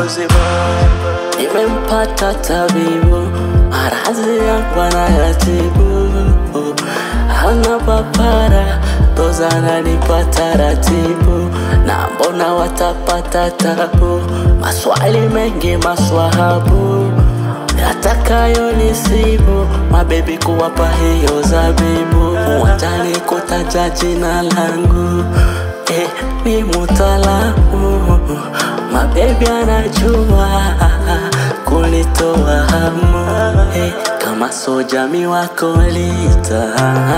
uzima. Nimempata tabibu, maradhi yangu anayatibu. Hana papara, doza ananipa taratibu, na mbona watapata tabu? Maswali mengi maswahabu yatakayonisibu, mabebi kuwapa hiyo zabibu, watani kutaja jina langu eh, ni mutaalamu, mabebi anajua kunitoa hamu eh, kama soja mi wakolita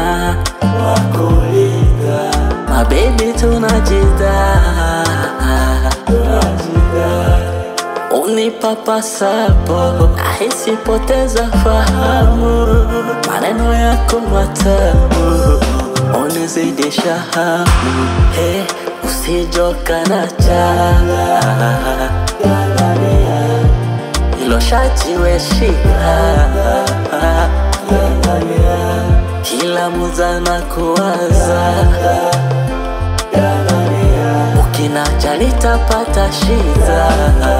wakolita, mabebi tunajida unipapasapo nahisi poteza fahamu, maneno yako matamu unizidisha hamu, hey, usijoka na changa hilo shati weshika kila muza na kuwaza ukinacha nitapata shida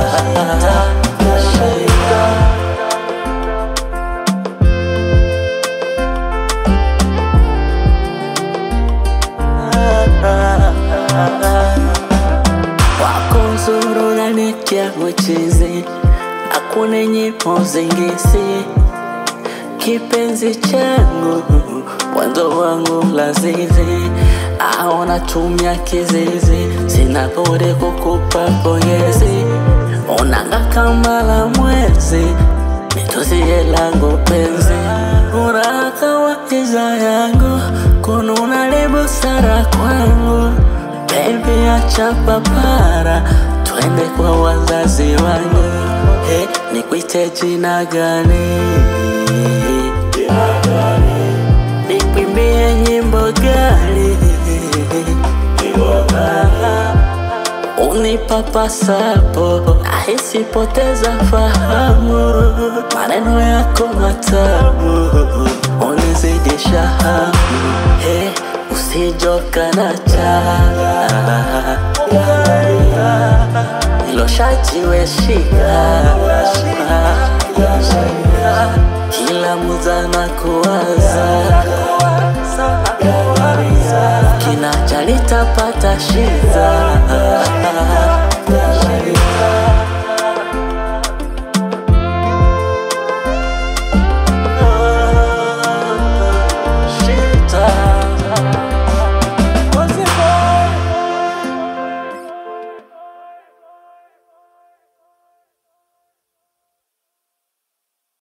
wako nzuru nanitia uchizi akune nyimbo zingisi kipenzi changu mwanzo wangu lazizi aona tumia kizizi sina budi kukupa pongezi onanga kama la mwezi nituzie langu penzi uraka wa iza yangu kununa ni busara kwangu bebi acha papara twende kwa wazazi wangu hey, nikwite jina gani nikwimbie nyimbo gani unipapasapo nahisi poteza fahamu maneno yako matamu unizidisha hamu hey, usijoka na changa hilo shati weshika kila muza na kuwaza kinacha nitapata shida